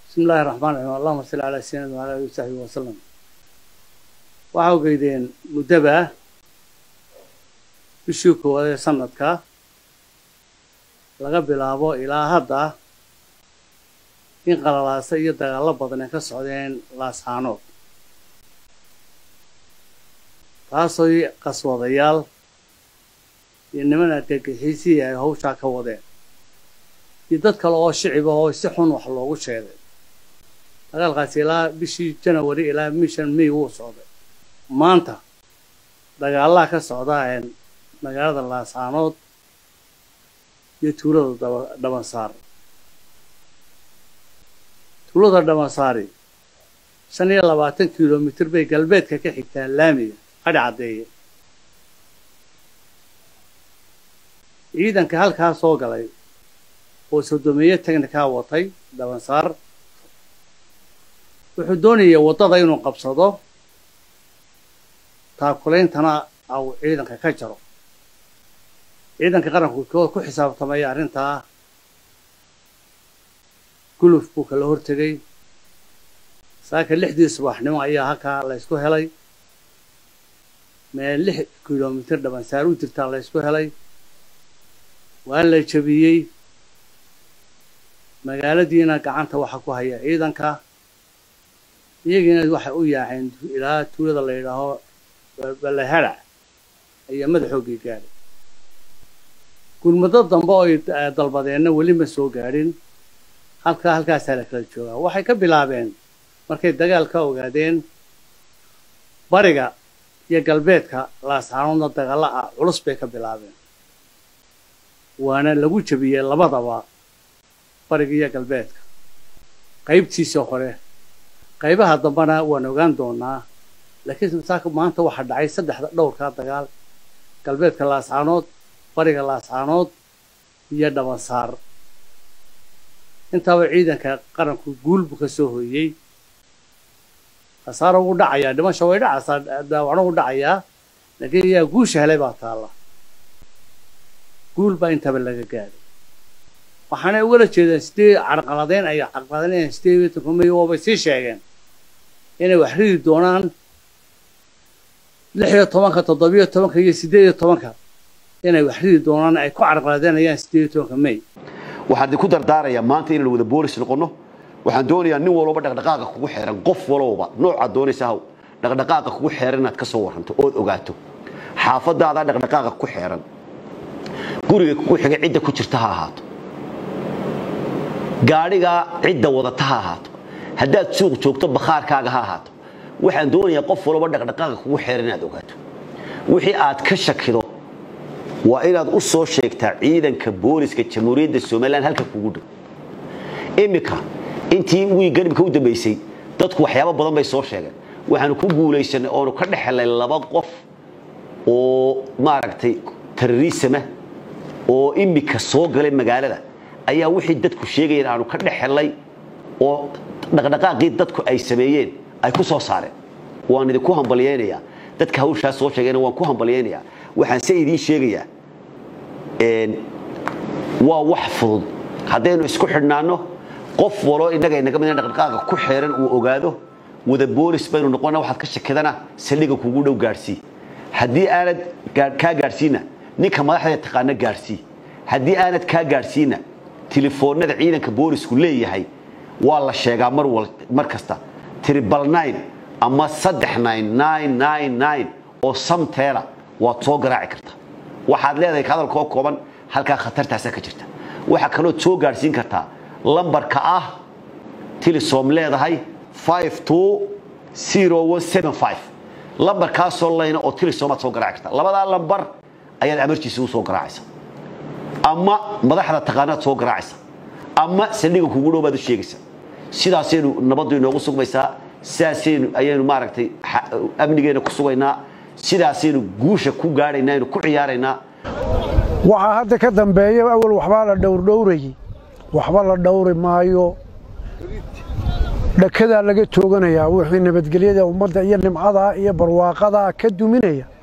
bismi illaahi raxmaan raxiim allahuma salli calaa sayidina wala alihi wasaxbihi wasalam waxaa ogeydeen muddaba bishii koowaad ee sanadka laga bilaabo ilaa hadda in qalalaasa iyo dagaallo badan ay ka socdeen laasxaanood taasoo qaswadayaal iyo niman argagixiisihii ay hawshaa ka wadeen iyo dad kale oo shicib ah oo si xun wax loogu sheegay dagaalkaasi ilaa bishii janawari ilaa mishan may wuu socday maanta dagaalaha ka socda magaalada laascaanood iyo tuulada dhabansaar tuulada dhabansaari shan iyo labaatan kilomitir bay galbeedka ka xigtaa laamiga qadhi caddeeye ciidanka halkaa soo galay oo sodomeeye technikaa watay dhabansaar wuxuu doonayay waddada inuu qabsado taakulaintana au ciidanka ka jaro ciidanka qaranku ku xisaabtamaya arrintaa guluf buu kala hortegay saaka lixdii subaxnimo ayaa halkaa la ysku helay meel lix kilomitir dhabansaar u jirtaa la ysku helay waa la jabiyey magaaladiina gacanta waxaa ku haya ciidanka iyagiina waxay u yaaceen ilaa tuulada la yidhaaho balaharac ayaa madaxoogii gaadhay gurmado dambe oo ay dalbadeenna weli ma soo gaadhin halkaa halkaasaa la kala joogaa waxay ka bilaabeen markay dagaal ka ogaadeen bariga iyo galbeedka laasxaanoodna dagaalla ah culus bay ka bilaabeen waana lagu jabiyey labadaba bariga iyo galbeedka qaybtiisa hore qaybaha dambena waan ogaan doonaa laakiin saaka maanta waxaa dhacay saddexda dhowrkaa dagaal galbeedka laascaanood bariga laascaanood iyo dhabansaar intaaba ciidanka qaranku guul buu ka soo hooyey khasaaro wuu dhacayaa dhimasha way dhacaysaa daawacno wuu dhacayaa laakiin iyaa guusha helay baa taalla guul baa intaba laga gaadhay waxaanay ugala jeedeen sidee carqaladeyn ay carqaladeynayaan sidee iyo tobanmay oo bay sii sheegeen inay wax ridi doonaan lix iyo tobanka toddobiyo tobanka iyo siddeed iyo tobanka inay wax ridi doonaan ay ku carqaladeynayaan siddeed iyo tobanka may waxaan idinku dardaarayaa maanta inaan wada boolis noqonno waxaan doonayaa nin walba dhaqdhaqaaqa kugu xeeran qof walowba noocaad doonaysa haw dhaqdhaqaaqa kugu xeeran inaad ka soo waranto ood ogaato xaafadaada dhaqdhaqaaqa ku xeeran guriga kugu xiga cidda ku jirta ha ahaato gaadhigaa cidda wadata ha ahaato haddaad suuq joogto bakhaarkaaga ha ahaato waxaan doonayaa qof walba dhaqdhaqaaqa kugu xeeran inaad ogaato wixii aad ka shakido waa inaad u soo sheegtaa ciidanka booliska jamhuuriyadda somalilan halka kugu dhow iminka intii wii garibka u dambaysay dadku waxyaabo badan bay soo sheegeen waxaanu ku guulaysanay oonu ka dhex helnay laba qof oo maaragtay terrorisama oo imika soo galay magaalada ayaa wixii dadku sheegayeen aanu ka dhex helnay oo dhaqdhaqaaqii dadku ay sameeyeen ay ku soo saareen waan idinku hambalyaynayaa dadka hawshaas soo sheegayna waan ku hambalyaynayaa waxaan se idiin sheegayaa waa wax fudud haddaynu isku xidhnaanno qof walo innaga inaga mid dhaqdhaqaaqa ku xeeran uu ogaado wada boolis baynu noqona waxaad ka shakidana saldhiga kugu dhow gaadhsii haddii aanad kaa gaadhsiina ninka madaxda taqaana gaadhsii haddii aanad kaa gaadhsiina telefoonada ciidanka boolisku leeyahay waa la sheegaa mar mar kasta tribal nine ama saddex nine nine nine nine oo samteela waad soo garaaci karta waxaad leedahay hadalkoo kooban halkaa khatartaasa ka jirta waxaa kalood soo gaadhsiin kartaa lambarka ah tilisom leedahay lambarkaasoo layna oo tilisomaad soo garaaci karta labadaa lambar ayaad amarjiisa u soo garaacaysa ama madaxda taqaanaad soo garaacaysa ama saldhiga kugu dhow baad u sheegaysa sidaasaynu nabaddu inoogu sugmaysaa sidaasaynu ayaynu maaragtay amnigeena ku sugaynaa sidaasaynu guusha ku gaadhaynaa aynu ku ciyaaraynaa waxaa hadda ka dambeeya awal waxbaa la dhowrdhowrayey waxba la dhowri maayo dhakadaa laga tooganayaa wixii nabadgelyada ummadda iyo nimcadaa iyo barwaaqadaa ka duminaya